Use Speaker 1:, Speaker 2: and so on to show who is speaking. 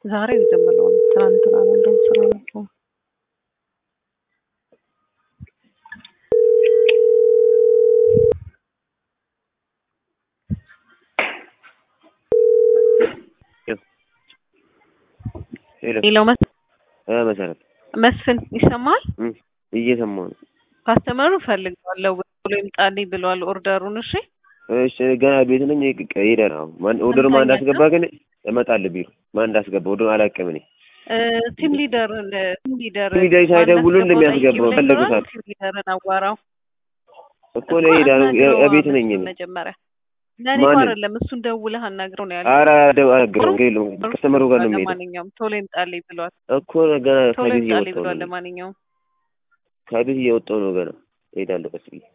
Speaker 1: ዛሬ የጀመረው ነው። ትናንትና ነው እንደውም ስራ ነበር። ሌላው መስ
Speaker 2: መሰረት
Speaker 1: መስፍን ይሰማል።
Speaker 2: እየሰማሁ ነው።
Speaker 1: ካስተመሩ ፈልገዋለሁ ብሎ ይምጣልኝ ብለዋል ኦርደሩን። እሺ
Speaker 2: እሺ ገና ቤት ነኝ። ሄደን አሁን ማን ኦርደር ማን እንዳስገባ ግን እመጣለሁ ቢሮ ማን እንዳስገባ ኦርደር አላውቅም እኔ
Speaker 1: ቲም ሊደር ቲም ሊደር
Speaker 2: ቲም ሊደር ሳይደውሉ እንደሚያስገባው ፈለጉ ሰዓት
Speaker 1: ቲም ሊደርን አዋራው
Speaker 2: እኮ ነው ሄዳ ቤት ነኝ እኔ
Speaker 1: መጀመሪያ ለኔ
Speaker 2: ማንን?
Speaker 1: አይደለም እሱን ደውለህ አናግረው ነው ያለው።
Speaker 2: ኧረ አልነግረውም የለውም ከስተመሩ ጋር ነው የምሄደው
Speaker 1: ለማንኛውም ቶሎ ይምጣልኝ ብሏል።
Speaker 2: እኮ ገና
Speaker 1: ቶሎ
Speaker 2: ከቤት
Speaker 1: ይምጣልኝ
Speaker 2: እየወጣሁ
Speaker 1: ብሏል።
Speaker 2: ነው
Speaker 1: ለማንኛውም
Speaker 2: ከቤት እየወጣሁ ነው ገና እሄዳለሁ ቀስ ብዬ